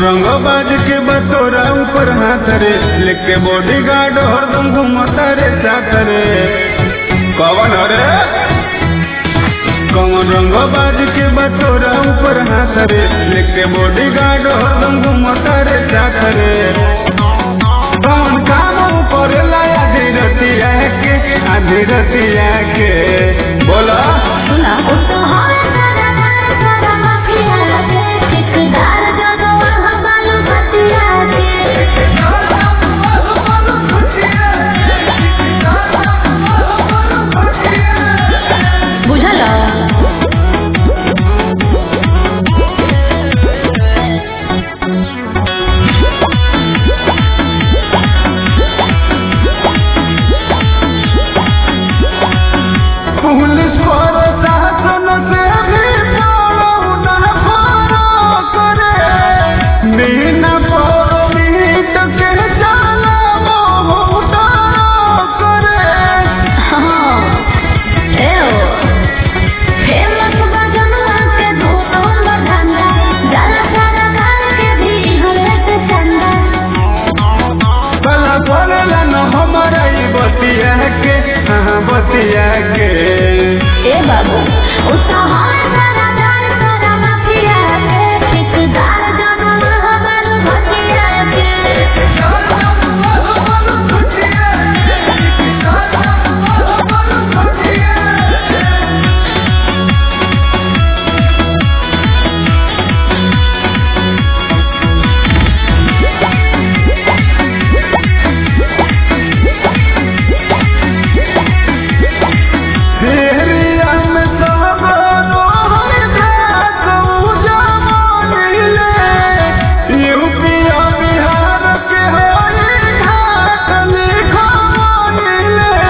रंग बाज के बतोरा ऊपर हाथ रे लेके बॉडी गार्ड हरदम घूमता रे साथ रे कौन रे कौन रंग बाज के बतोरा ऊपर हाथ रे लेके बॉडी गार्ड हरदम घूमता रे साथ रे कौन काम ऊपर लाया आधी रतिया के आधी रतिया के बोला सुना वो तो हर सारा सारा सारा माफिया के ठेकेदार जगह वहाँ बालू बतिया के बुझल पुलिस पर शासन से भी बड़ो ना बड़ो करे बिना परमिट के चला बहुत करे हाँ ए ओ फेमस बजनुआ के धोतों बढ़ाना जाला सारा गाल के भी हमें से चंदा कला बोलेला न हमारा ई बतिया के हाँ बतिया के ए बाबू उत्साहन सारा दार सारा माफिया के ठेकेदार जगह वहाँ बालू बतिया तेरिया में सब रोहन जात उजमानिले यूपी और बिहार के होई घाट लिखवानिले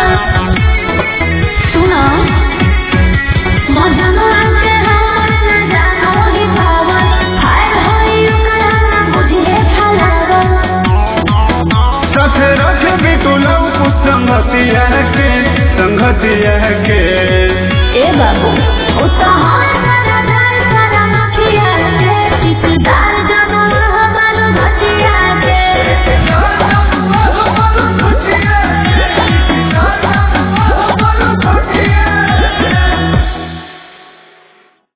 सुनो मजनुआ के हमर न जानो ही पावन हाय होई ओकरा न बुझे खलावन सच रख भी तुलम कुछ संगतिया के संगतिया के ए बाबू उत्साहन